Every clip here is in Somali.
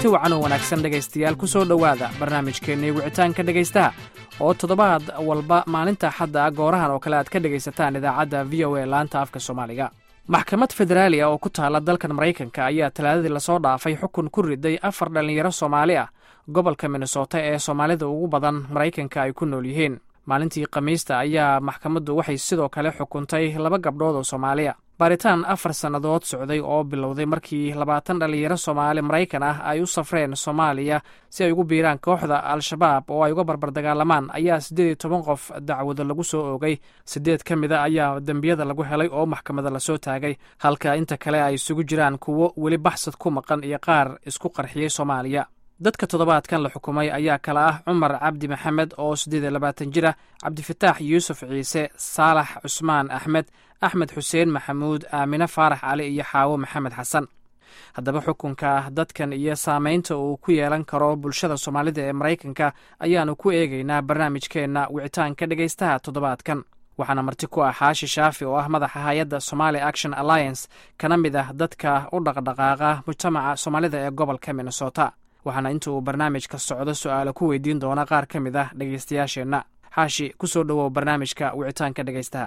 kulanti wacan oo wanaagsan dhegaystayaal ku soo dhowaada barnaamijkeennii wicitaanka dhegaystaha oo toddobaad walba maalinta axadda goorahan oo kale aad ka dhegaysataan idaacadda v o a laanta afka soomaaliga maxkamad federaaliya oo ku taala dalkan maraykanka ayaa talaadadii lasoo dhaafay xukun ku riday afar dhallinyaro soomaali ah gobolka minnesota ee soomaalida ugu badan maraykanka ay ku nool yihiin maalintii khamiista ayaa maxkamaddu waxay sidoo kale xukuntay laba gabdhood oo soomaaliya baaritaan afar sannadood socday oo bilowday markii labaatan dhallinyaro soomaali maraykan ah ay u safreen soomaaliya si ay ugu biiraan kooxda al-shabaab oo ay uga barbardagaalamaan ayaa siddeed iyo toban qof dacwado lagu soo oogay siddeed ka mida ayaa dembiyada lagu helay oo maxkamada lasoo taagay halka inta kale ay isugu jiraan kuwo weli baxsad ku maqan iyo qaar isku qarxiyey soomaaliya dadka toddobaadkan la xukumay ayaa kala ah cumar cabdi maxamed oo siddeed iyo labaatan jir ah cabdifataax yuusuf ciise saalax cusmaan axmed axmed xuseen maxamuud aamine faarax cali iyo xaawo maxamed xasan haddaba xukunka dadkan iyo saameynta uu ku yeelan karo bulshada soomaalida ee maraykanka ayaanu ku eegaynaa barnaamijkeenna wicitaanka dhegaystaha toddobaadkan waxaana marti ku ah xaashi shaafi oo ah madaxa hay-adda somali action alliance kana mid ah dadka u dhaqdhaqaaqa mujtamaca soomaalida ee gobolka minnesota waxaana inta uu barnaamijka socdo su-aalo ku weydiin doona qaar ka mid ah dhegaystayaasheenna xaashi kusoo dhowow barnaamijka wicitaanka dhegaystaha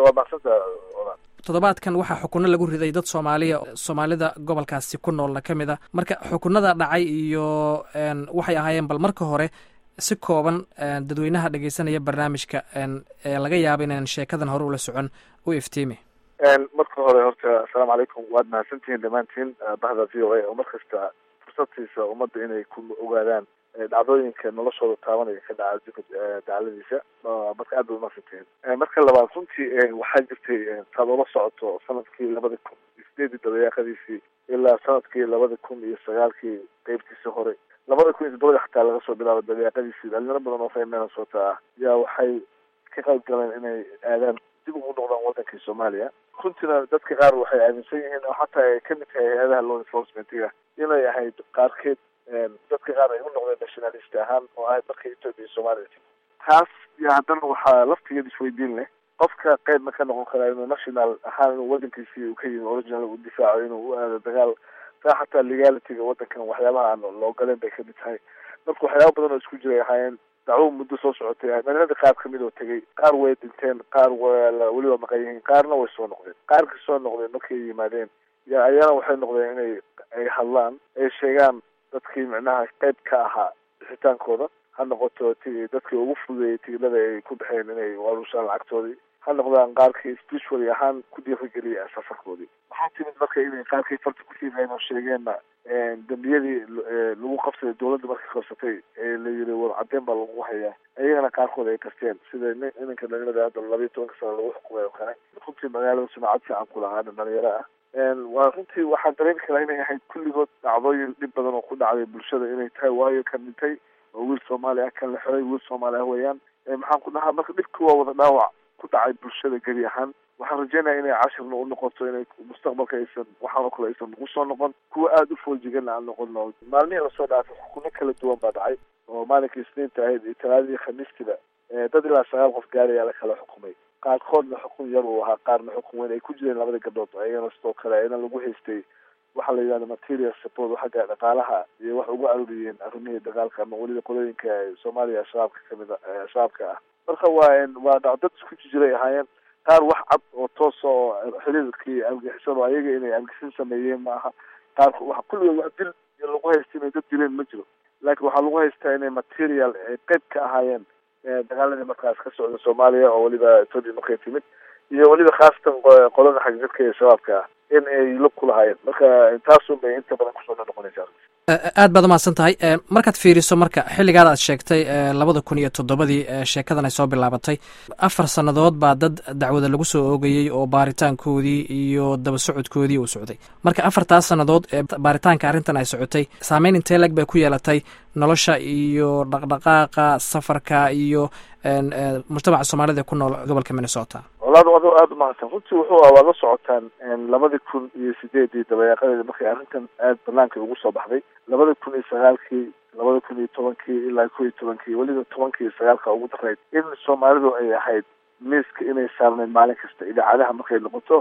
toddobaadkan waxaa xukunno lagu riday dad soomaaliya soomaalida gobolkaasi ku noolna ka mid a marka xukunada dhacay iyo waxay ahaayeen bal marka hore si kooban dadweynaha dhegeysanaya barnaamijka ee laga yaaba inaan sheekadan hore ula socon u iftiimi marka hore horta assalaamu calaykum waad mahadsantihiin dhammaantiin bahda v o a oo markasta fursad ummadda inay ku ogaadaan dhacdooyinka noloshooda taabanaya ka dhaca adduunka dacaladiisa marka aad bay umaadsantihiin marka labaad runtii waxaa jirtay saad ula socoto sanadkii labada kun iyo sideedii dabayaaqadiisii ilaa sanadkii labada kun iyo sagaalkii qeybtiisa hore labada kun iyo todobadii xataa laga soo bilaabo dabayaaqadiisii dhalinyaro badan oo reer minnesota ah yaa waxay ka qayb galeen inay aadaan dib ugu noqdaan wadankii soomaaliya runtiina dadka qaar waxay aaminsan yihiin oo xataa ay kamid tahay hay-adaha law enforcementiga inay ahayd qaarkeed dadka qaar ay u noqdeen nationalist ahaan oo ahayd marka ethoopia iyo somalia taas iyo haddana waxaa laftigeed isweydiin leh qofka qeyb ma ka noqon karaa inuu national ahaan inuu wadankiisii uu ka yimi original u difaaco inuu u aado dagaal taa xataa legalityga wadankan waxyaabaha aan loo galeen bay kamid tahay marka waxyaaba badan oo isku jiray ahaayeen dacwo muddo soo socotay dhalinyarada qaar kamid oo tegay qaar way dhinteen qaar weliba maqan yihiin qaarna way soo noqdeen qaarkii soo noqdeen markay yimaadeen ya ayana waxay noqdeen inay ay hadlaan ay sheegaan dadkii micnaha qeyb ka ahaa bixitaankooda ha noqoto ti dadkii ugu fududeeyay tigilada ay ku baxeen inay warushaan lacagtoodii ha noqdaan qaarkii spiritually ahaan ku dhiirigeliyay safarkoodii waxaa timid marka inay qaarkii farta ku siibeen oo sheegeenna dembiyadii lagu qabsaday dawladda markay qabsatay ee la yiri war cadeen baa lagu hayaa ayagana qaarkood ay kasteen sida ninka dhalinyarada hadda labayo tobanka sano lagu xukumay oo kale runtii magaalada sumacad fiican ku lahaana dhalinyaro ah waa runtii waxaan dareemi karaa inay ahayd kulligood dhacdooyin dhib badan oo ku dhacday bulshada inay tahay waayo kan dhintay oo wiil soomaali ah kan la xiray wiil soomaali ah weeyaan maxaan ku dhahaa marka dhibki waa wada dhaawac ku dhacay bulshada geli ahaan waxaan rajeynaya inay cashirna u noqoto inay mustaqbalka aysan waxaan oo kale aysan nagu soo noqon kuwa aada u fooljiganna aan noqono maalmihii lasoo dhaafay xukuno kala duwan baa dhacay oo maalinkii isniinta ahayd iyo talaadadii khamiistiba dad ilaa sagaal qof gaarayaa la kala xukumay qaarkoodna xukun yar uu ahaa qaarna xukun weyn ay ku jireen labada gabdhood ayagana sidoo kale ayna lagu haystay waxaa la yidhahda material support xagga dhaqaalaha iyo wax ugu arooriyeen arrimihii dagaalka ama weliba qolooyinka soomaaliya shabaabka kamid a shabaabka ah marka waa waa dad isku jijiray ahaayeen qaar wax cad oo toosa oo xiriirkii argixisad oo ayaga inay argixin sameeyeen ma aha qaar wa kulligood wax dil iyo lagu haysta inay dad dileen ma jiro laakiin waxaa lagu haystaa inay material ay qeyb ka ahaayeen dagaaladii markaas ka socda soomaaliya oo weliba ethoopia markay timid iyo weliba khaasatan qolada xagjirka ee shabaabka ah in ay lug ku lahaayeen marka taasun bay inta badan kusoo noqonaysaa aad baad umahadsan tahay markaad fiiriso marka xilligaad aad sheegtay labada kun iyo toddobadii sheekadan ay soo bilaabatay afar sannadood baa dad dacwada lagu soo oogayey oo baaritaankoodii iyo daba socodkoodii uu socday marka afartaas sannadood ee baaritaanka arrintan ay socotay saameyn intee leg bay ku yeelatay nolosha iyo dhaqdhaqaaqa safarka iyo mujtamaca soomaalida ku nool gobolka minnesota walaad adoo aada umahadsan runtii wuxuu ah waad la socotaan labadii kun iyo sideedii dabayaaqadeedi markay arrintan aada banaanka ugu soo baxday labada kun iyo sagaalkii labada kun iyo tobankii ilaa ko iyo tobankii weliba tobankii iyo sagaalka ugu darayd in soomaalidu ay ahayd miiska inay saarnayd maalin kasta idaacadaha markay noqoto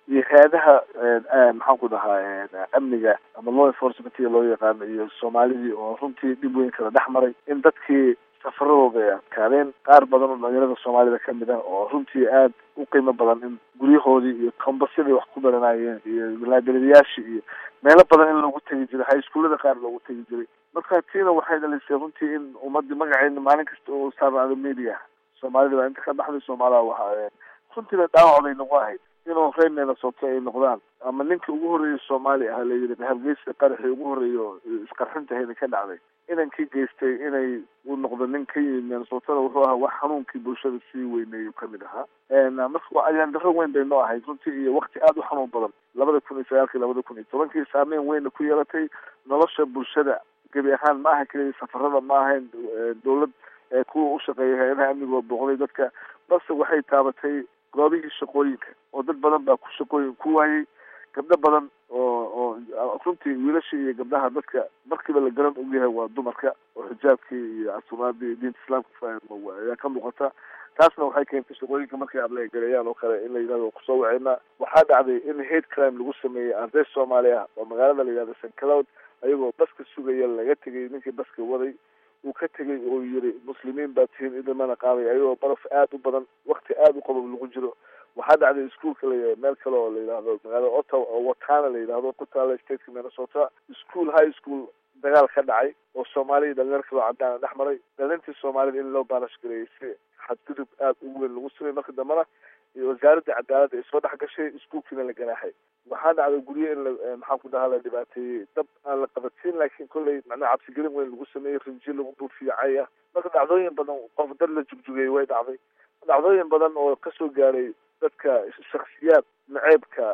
iyo hay-adaha maxaan ku dhahaa amniga ama law enforcementiga loo yaqaano iyo soomaalidii oo runtii dhib weyn kala dhex maray in dadkii safaradooda ay adkaadeen qaar badan oo dhalinyarada soomaalida kamid ah oo runtii aada u qiimo badan in guryahoodii iyo kambasyadii wax ku baranayeen iyo laagaladayaashii iyo meelo badan in loogu tegi jiray high schoolada qaar loogu tegi jiray marka tiina waxay dhalisay runtii in ummadii magaceena maalin kasta oo saarnaado media soomaalida baa inta ka baxday soomaaliha waxa runtiina dhaawac bay nagu ahayd inuu reer minnesota ay noqdaan ama ninkii ugu horreeyay soomaali ah layidhi hargeysa qaraxii ugu horreeya oo isqarxintahayna ka dhacday inankii geystay inay uu noqdo nin ka yimid minnesotana wuxuu ahaa wax xanuunkii bulshada sii weyneeyu kamid ahaa marka ayaan daro weyn bay noo ahayd runtii iyo wakti aada u xanuun badan labada kun iyo sagaalkii labada kun iyo tobankii saameyn weyna ku yeelatay nolosha bulshada gebi ahaan ma aha keliya safarada ma ahayn dowlad kuwa u shaqeeya hay-adaha amniga booqday dadka balse waxay taabatay goobihii shaqooyinka oo dad badan baa ku shaqooyin ku waayey gabdho badan oo oo runtii wiilasha iyo gabdhaha dadka markiiba la garan ogyahay waa dumarka oo xijaabkii iyo asumaadii diinta islaamka ayaa ka muuqata taasna waxay keentay shaqooyinka markay ablegareeyaan oo kale in la yidhahdo kusoo waceyna waxaa dhacday in hate crime lagu sameeyey arday soomaali ah oo magaalada la yidhahdo st cloud ayagoo baska sugaya laga tegay ninkii baska waday uu ka tegay oo yiri muslimiin baa tihiin idamana qaaday ayagoo baraf aada u badan wakti aada u qabob lagu jiro waxaa dhacday iskuolka la meel kale oo la yidhahdo magaalada ottawa oo watana la yidhahdo ku taala stateka minnesota school high school dagaal ka dhacay oo soomaaliya dhalinyar kaloo caddaana dhex maray dhalintii soomaalida in loo baalash gareeyay si xadgudub aada ugu weyn lagu samay marka dambena iyo wasaaradda cadaaladda ay soo dhex gashay iskuolkiina la ganaaxay waxaa dhacday guryo in la maxaan ku dhahaa la dhibaateeyey dab aan la qabatiin laakiin kolley macnaha cabsigelin weyn lagu sameeyey rinji lagu buufiyacay ah marka dhacdooyin badan qof dad la jugjugay way dhacday dhacdooyin badan oo kasoo gaaray dadka shaksiyaad naceebka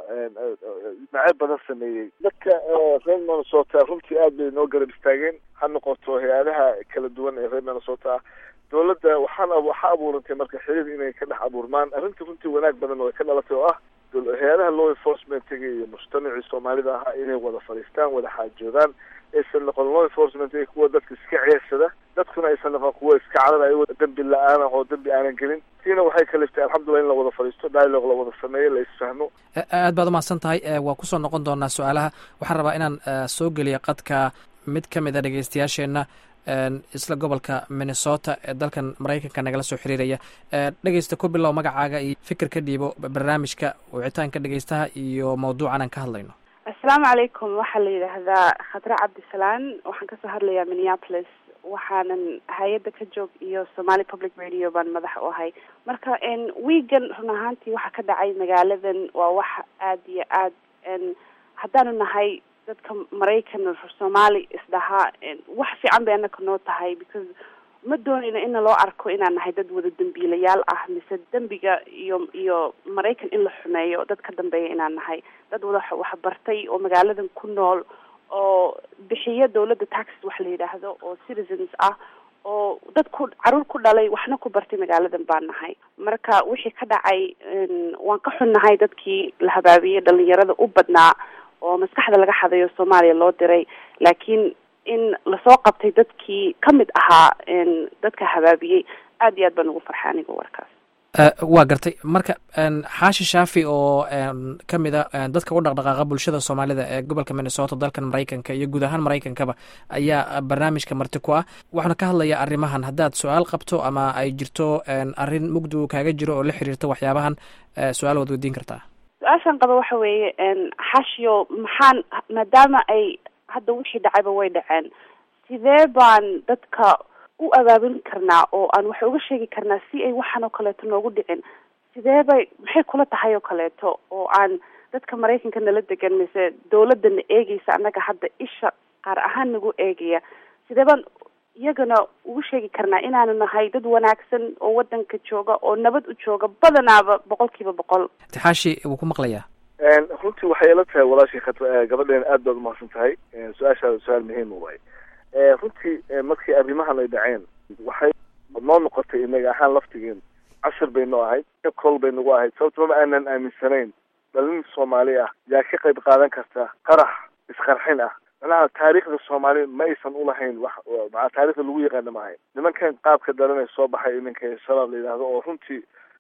naceeb badan sameeyey dadka reer minnesota runtii aad bay noo garab istaageen ha noqoto hay-adaha kala duwan ee reer minnesota ah dowladda waxaan waxaa abuurantay marka xiriir inay ka dhex abuurmaan arrintii runtii wanaag badan oo ay ka dhalatay oo ah hay-adaha law enforcementiga iyo mujtamacii soomaalida ahaa inay wada fadhiistaan wada xaajoodaan aysan noqon law enforcement kuwa dadka iska ceersada dadkuna aysan noqon kuwa iska cararayo dembi la-aan ah oo dembi aanan gelin tiina waxay kaliftay alxamdulillah in la wada fadhiisto dialogue la wada sameeyo la isfahmo aad baad umahadsan tahay waa kusoo noqon doonaa su-aalaha waxaan rabaa inaan soo geliya qadka mid ka mid a dhegeystayaasheenna isla gobolka minnesota ee dalkan maraykanka nagala soo xiriiraya dhegeysta ku bilow magacaaga iyo fikir ka dhiibo barnaamijka wicitaanka dhegeystaha iyo mawduucan aan ka hadlayno assalaamu calaykum waxaa la yidhaahdaa khadre cabdisalaan waxaan kasoo hadlayaa minneapolis waxaanan hay-adda ka joog iyo somali public radio baan madax u ahay marka weegan run ahaantii waxa ka dhacay magaaladan waa wax aada iyo aad haddaanu nahay dadka maraykan soomaali isdhahaa wax fiican bay anaka noo tahay because ma doonayno ina loo arko inaan nahay dad wada dembiilayaal ah mise dembiga iyo iyo maraykan in la xumeeyo dad ka dambeeya inaan nahay dad wada wax bartay oo magaaladan ku nool oo bixiya dawladda taxes wax la yidhaahdo oo citizens ah oo dad ku caruur ku dhalay waxna ku bartay magaaladan baan nahay marka wixii ka dhacay waan ka xunnahay dadkii la habaabiyey dhalinyarada u badnaa oo maskaxda laga xadayo soomaaliya loo diray laakiin in lasoo qabtay dadkii ka mid ahaa dadka habaabiyey aad iyo aad baan ugu farxay aniga warkaas waa gartay marka xaashi shaafi oo ka mid a dadka u dhaqdhaqaaqa bulshada soomaalida ee gobolka minnesota dalkan maraykanka iyo guud ahaan maraykankaba ayaa barnaamijka marti ku ah waxaana ka hadlayaa arrimahan haddaad su-aal qabto ama ay jirto arrin mugdi uu kaaga jiro oo la xiriirta waxyaabahan su-aal waad weydiin kartaa su-aashan qaba waxa weeye xashiyo maxaan maadaama ay hadda wixii dhacayba way dhaceen sidee baan dadka u abaabulin karnaa oo aan wax uga sheegi karnaa si ay waxaan oo kaleeto noogu dhicin sidee bay maxay kula tahay oo kaleeto oo aan dadka maraykanka nala degan mise dawladana eegeysa annaga hadda isha qaar ahaan nagu eegaya sidee baan iyagana ugu sheegi karnaa inaanu nahay dad wanaagsan oo wadanka jooga oo nabad u jooga badanaaba boqol kiiba boqol tixaashi wuu ku maqlayaa runtii waxay ila tahay walaashii khat gabadheena aad baad umahadsan tahay su-aashaada su-aal muhiima waay runtii markii arrimahan ay dhaceen waxay noo noqotay inaga ahaan laftigeen cashir bay noo ahayd kol bay nagu ahayd sababto ma aanan aaminsanayn dhalin soomaali ah yaa ka qayb qaadan karta qarax isqarxin ah manaha taariikhda soomaali ma aysan ulahayn wax maa taarikhda lagu yaqaana ma ahayn nimankan qaabka daranay soo baxay iminka shabaab la yidhaahdo oo runtii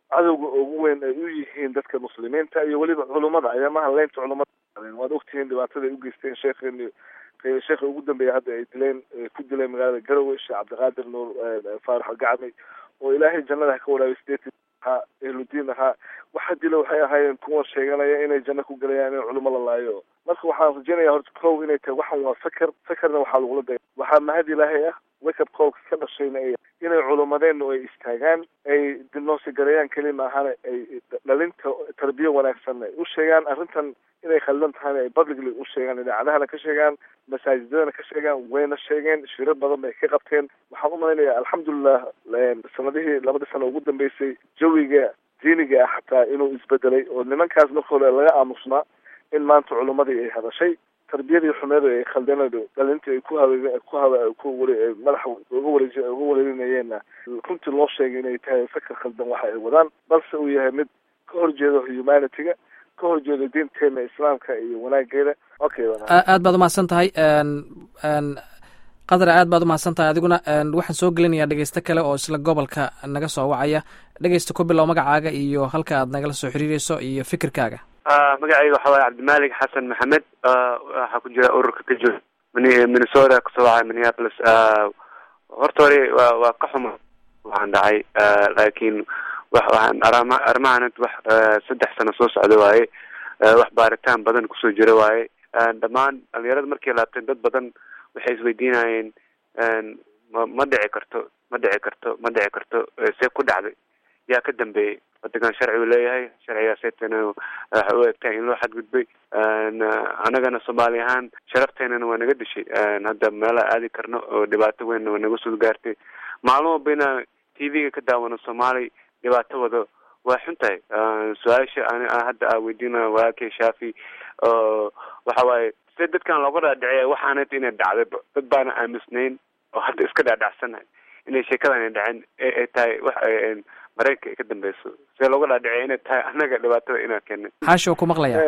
cadowga ugu weyn ay u yihiin dadka muslimiinta iyo weliba culummada ayamaha leynta culummada waad ogtihiin dhibaatada ay u geysteen sheekheeni sheekha ugu dambeeya hadda ay dileen ku dileen magaalada garowe sheekh cabdiqaadir nuur faarax gacmi oo ilaahay jannada ka walaabay sideetan ahaa ehludiin ahaa waxa dila waxay ahaayeen kuwa sheeganaya inay janno ku gelayaan in culimo la laayo marka waxaan rajeynaya horta kow inay tahay waxan waa sakar sakarna waxaa lagula daya waxaa mahad ilaahay ah wakab qowlka ka dhashayna ay inay culumadeenu ay istaagaan ay dilnoosi gareeyaan keli maahane ay dhalinta tarbiya wanaagsan ay u sheegaan arrintan inay khaldan tahayna ay publicly u sheegaan idaacadahana ka sheegaan masaajidadana ka sheegaan wayna sheegeen shiro badan bay ka qabteen waxaan u malaynayaa alxamdulilah sanadihii labadii sano ugu dambeysay jawiga diiniga ah xataa inuu isbedelay oo nimankaas marka hore laga aamusnaa in maanta culummadii ay hadashay tarbiyadii xumeedu ay khaldeenadu dhalintii ay ku hawe ku hawe ku wali madaxa uga wareej uga wareerinayeenna runtii loo sheegay inay tahay fakar khaldan waxa ay wadaan balse uu yahay mid ka horjeedo humanity-ga ka horjeedo diinteena islaamka iyo wanaageeda okay aad baad umahadsan tahay qadar aad baad umahadsan tahay adiguna waxaan soo gelinayaa dhegeysto kale oo isla gobolka naga soo wacaya dhegeysta ku bilow magacaaga iyo halka aad nagala soo xiriireyso iyo fikirkaaga magacayga waxa waaye cabdimalik xasan maxamed waxaa ku jira ururka ka jooga minnesota kasoo wacay minneapolis horta hore wa waa ka xuma waxaan dhacay laakiin waxaan arama arrimahan wax saddex sano soo socda waaye wax baaritaan badan kusoo jira waaye dhammaan dhalinyarada markay laabteen dad badan waxay isweydiinayeen ma ma dhici karto ma dhici karto ma dhici karto see ku dhacday yaa ka dambeeyey wadankan sharci uu leeyahay sharcigaasaytana waxa u egtahay in loo xadgudbay anagana soomaali ahaan sharafteenana waa naga dishay hadda meelaha aadi karno oo dhibaato weynna waa naga soo gaartay maalin walba inaan t v-ga ka daawano soomaali dhibaato wado waa xun tahay su-aasha ani hadda aa weydiinayo walaalkay shaafi oo waxa waaye sida dadkan looga dhaadhiciya waxaanat inay dhacdayba dad baana aamusnayn oo hadda iska dhaadhacsanahay inay sheekadan ay dhaceen ay tahay wax maraykanka ay ka dambeyso see looga dhaadhiciya inay tahay annaga dhibaatada inaa keenay xaashi oo ku maqlaya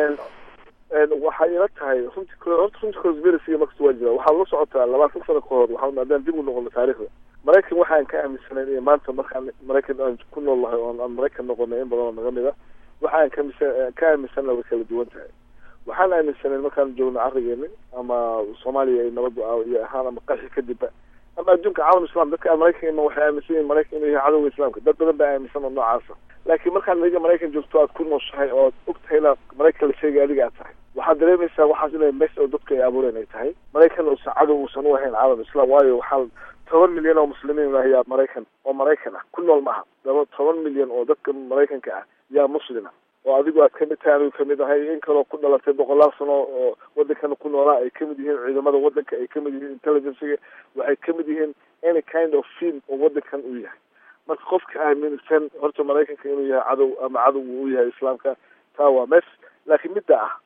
waxay ila tahay runti horta runti conspiracy markasta waa jira waxaa la socotaa labaatan sano ka hor waxaa haddaan dib u noqono taarikhda maraykan waxaan ka aaminsanayn iyo maanta markaan maraykan aan ku nool lahay oon aan maraykan noqonay in badan oo naga mid a waxaan kamisa ka aaminsanna way kala duwan tahay waxaan aaminsanayn markaan joogno carigeeni ama soomaaliya ay nabad iyo ahaan ama qaxi kadibba ama adduunka caalam islam dadka maraykan waxay aaminsan yihin maraykan inuu yahay cadowga islaamka dad badan baa aaminsan oo noocaasa laakiin markaan adiga maraykan joogto aad ku nooshahay oo og tahay inaad maraykan la sheegay adiga aad tahay waxaad dareemaysaa waxaas inay mes oo dadka ay abuureen ay tahay maraykan uusan cadow uusan u ahayn caalam islam waayo waxaa toban milyan oo muslimiin ah yaa maraykan oo maraykan ah ku nool maaha laba toban milyan oo dadka maraykanka ah yaa muslima oo adigu aad kamid tahay anigu kamid ahay in kaloo ku dhalatay boqolaal sano oo wadankana ku noolaa ay kamid yihiin ciidamada wadanka ay kamid yihiin intelligencega waxay kamid yihiin any kind of film oo wadankan uu yahay marka qofka aaminsan horta maraykanka inuu yahay cadow ama cadow uu yahay islaamka taa waa mes laakiin midda ah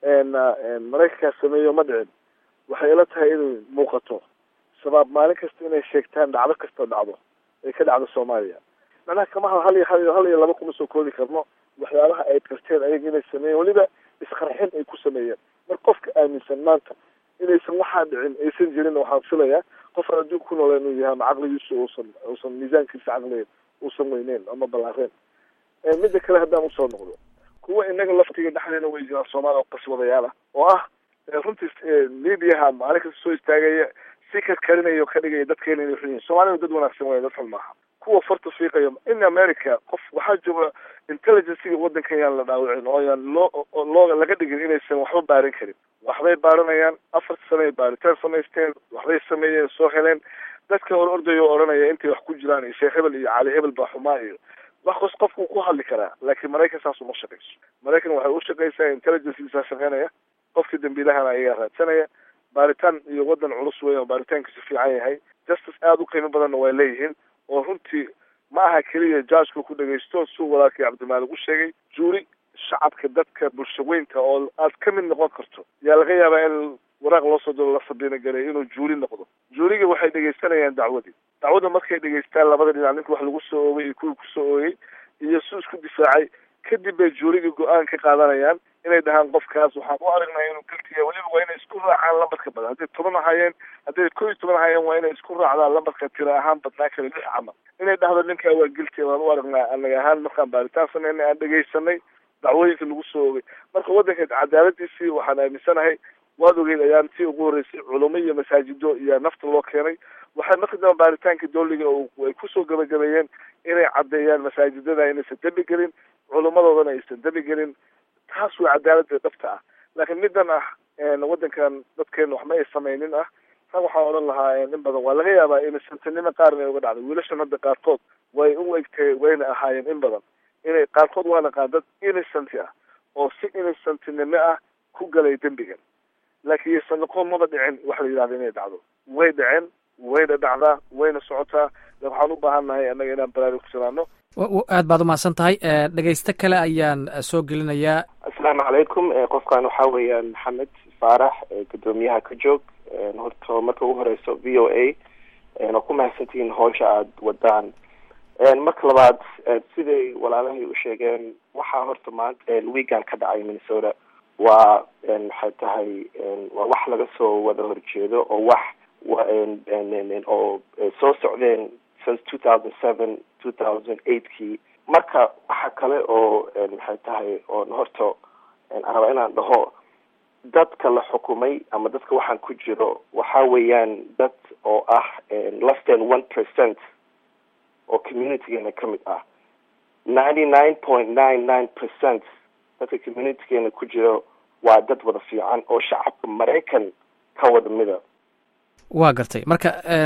maraykankaas sameeyo ma dhicin waxay ila tahay inay muuqato shabaab maalin kasta inay sheegtaan dhacdo kasta dhacdo ay ka dhacdo soomaaliya macnaha kama hal iyo hal hal iyo laba kuma soo koodi karno waxyaabaha ay karteen ayaga inay sameeyeen weliba isqarxin ay ku sameeyeen mar qofka aaminsan maanta inaysan waxaa dhicin aysan jirin waxaan filayaa qofaan adduunka ku noola inuu yahay ama caqligiisu uusan uusan miisaankiisa caqligeed uusan weyneyn ama ballaareen midda kale haddaan usoo noqdo kuwa inaga laftiga dhexdeena way jiraan soomaaliya oo qaswadayaal ah oo ah runtii mediaha maalin kasta soo istaagaya si karkarinaya oo ka dhigaya dadkeena inay xun yihin soomaalida dad wanaagsan waya dad xun maaha kuwa farta fiiqayo in america qof waxaa jooga intelligencega wadankan yaan la dhaawicin oo yaan loo loo laga dhigin inaysan waxba baarin karin waxbay baaranayaan afar sanay baaritaan samaysteen waxbay sameeyeen soo heleen dadka hor ordayo o odhanaya intay wax ku jiraan iyo sheekh hebel iyo cali hebel baa xumaa iyo wax kos qofku ku hadli karaa laakiin maraykan saas uma shaqayso maraykan waxay u shaqaysaa intelligencegiisaa shaqeynaya qofka dambiilahana ayagaa raadsanaya baaritaan iyo wadan culus weyn oo baaritaankiisu fiican yahay justice aada u qiimo badanna way leeyihiin oo runtii ma aha keliya judgeka ku dhagaysto suu walaalkii cabdimaalig u sheegay juuri shacabka dadka bulsho weynka oo aad ka mid noqon karto yaa laga yaabaa in waraaq loo soo diro la sabiina galay inuu juuri noqdo juuriga waxay dhegaysanayaan dacwadii dacwadda markay dhegaystaan labada dhinac ninka wax lagu soo oogay iyo kuwii kusoo oogay iyo su isku difaacay kadib bay juuriga go-aan ka qaadanayaan inay dhahaan qofkaas waxaan u aragnaa inuu geltiya weliba waa inay isku raacaan lambarka badan hadday toban ahaayeen hadday kow iyo toban ahaayeen waa inay isku raacdaan lambarka tira ahaan badnaa kale lix camal inay dhahdo ninkaa waa geltiya waan u aragnaa anaga ahaan markaan baaritaan sameynay aan dhegaysanay dacwooyinka lagu soo ogay marka waddanka cadaaladiisii waxaan aaminsanahay waad ogeyd ayaan tii ugu horreysay culamo iyo masaajido iyo nafta loo keenay waxay marka dambe baaritaanka dowliga ay kusoo gabagabeeyeen inay caddeeyaan masaajidada inaysan dembi gelin culamadoodana aysan dembi gelin taas waa cadaalada dhabta ah laakiin middan ah waddankan dadkeena waxma ay samaynin ah tan waxaan odhan lahaa in badan waa laga yaabaa inasantinimo qaarna uga dhacday wiilashan hadda qaarkood way u egtay wayna ahaayeen in badan inay qaarkood waa naqaan dad innocent ah oo si innocentinimo ah ku galay dembigan laakiin yaysan noqon maba dhicin wax la yidhahda inay dhacdo way dhaceen wayna dhacdaa wayna socotaa waxaan u baahan nahay annaga inaan baraarugsanaano aad baad umahadsan tahay dhegaysto kale ayaan soo gelinayaa asalaamu calaykum qofkan waxaa weeyaan maxamed faarax guddoomiyaha ka joog horta marka ugu horeyso v o a waa ku mahadsantihiin howsha aada wadaan marka labaad siday walaalahay u sheegeen waxaa horta maanta weegan ka dhacay minnesota waa maxay tahay waa wax laga soo wada horjeedo oo wax oo soo socdeen since two thousand seven two thousand eightkii marka waxa kale oo maxay tahay oon horta aan rabaa inaan dhaho dadka la xukumay ama dadka waxaan ku jiro waxa weeyaan dad oo ah less than one percent oo communitygeena ka mid ah ninety nine point nine nine percent dadka communitygeena ku jiro waa dad wada fiican oo shacabka maraykan ka wada mida waa gartay marka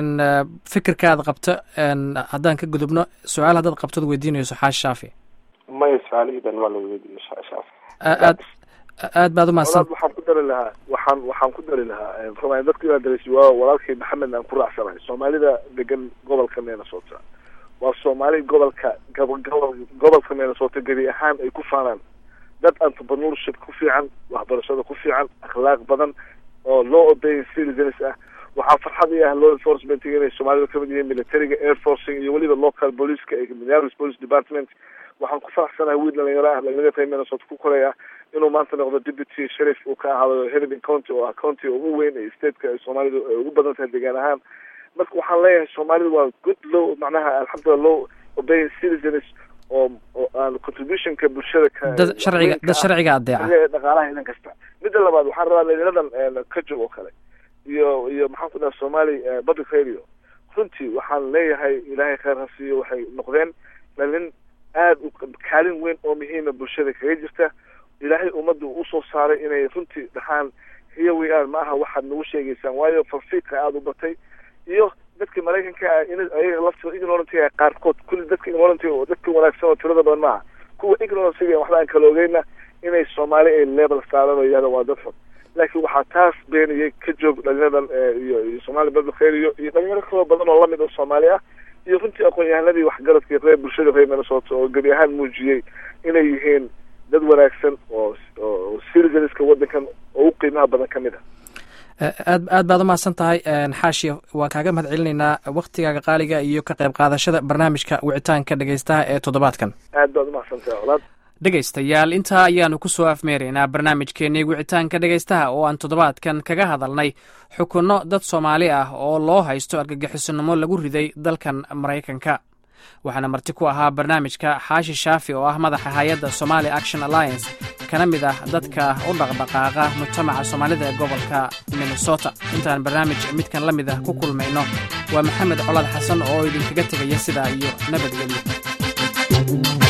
fikirkaad qabto haddaan ka gudubno su-aal haddaad qabtod weydiinayso xaashi shaafi maya su-aalahiidan waa la weydiiyo shaafi aad aad baad umahadsan waxaan ku dari lahaa waxaan waxaan ku dari lahaa raba dadka inaan dareysi waa walaalkay maxamed aan ku raacsanahay soomaalida degan gobolka minnesota waa soomaali gobolka gobol gobolka minnesota gebi ahaan ay ku faanaan dad entrepreneurship ku fiican waxbarashada ku fiican akhlaaq badan oo loo obeyn citizens ah waxaa farxad i ah law enforcement inay soomaalida kamid yihiin militariga air forcing iyo weliba local policeska ee minneapolis police department waxaan ku faraxsanahay wiil dhalinyaro ah dhalinyarada reer minnesota ku koray ah inuu maanta noqdo deputy sheriff uu ka ahaado hennepin county oo ah county ugu weyn ee stateka ay soomaalidu ay ugu badan tahay degaan ahaan marka waxaan leeyahay soomaalida waa good low macnaha alxamdulillah low obeying citizens oo oo aan contributionka bulshada ka dad sharciga dad sharciga adeeca dhaqaalaha idan kasta midda labaad waxaan rabaa dhalinyaradan ka jog oo kale iyo iyo maxaan ku dhaha somali public radio runtii waxaan leeyahay ilaahay khayr ha siiyo waxay noqdeen dhalin aada u kaalin weyn oo muhiima bulshada kaga jirta ilaahay ummadda usoo saaray inay runtii dhahaan hiyo way-aan ma aha waxaad nagu sheegaysaan waayo farfiiqa aada u batay iyo dadka maraykanka ah in ayaga laftooda ignorantiga qaarkood kulli dadka ignorantiga oo dadka wanaagsan oo tirada badan maaha kuwa ignorantiga waxba aan kala ogeyna inay soomaali ay level saaran oo yihahda waa dad xun laakiin waxaa taas beeniyay ka joog dhalinyaradan iyo iyo somaali public radio iyo dhalinyaro kaloo badan oo lamid oo soomaali ah iyo runtii aqoon-yahanadii waxgaradkii reer bulshada reer minnesota oo gebi ahaan muujiyey inay yihiin dad wanaagsan oo oo citizenska waddankan oo u qiimaha badan ka mid ah aad aad baad umahadsan tahay xaashi waan kaaga mahad celinaynaa waktigaaga qaaliga iyo ka qayb qaadashada barnaamijka wicitaanka dhegeystaha ee toddobaadkan aad baad umahadsan tahay colaad dhegaystayaal intaa ayaanu ku soo afmeeraynaa barnaamijkeennii wicitaanka dhegaystaha oo aan toddobaadkan kaga hadalnay xukunno dad soomaali ah oo loo haysto argagixisonimo lagu riday dalkan maraykanka waxaana marti ku ahaa barnaamijka xaashi shaafi oo ah madaxa hay-adda somali action alliance kana mid ah dadka u dhaqdhaqaaqa mujtamaca soomaalida ee gobolka minnesota intaan barnaamij midkan la mid ah ku kulmayno waa maxamed colaad xasan oo idinkaga tegaya sidaa iyo nabadgelyo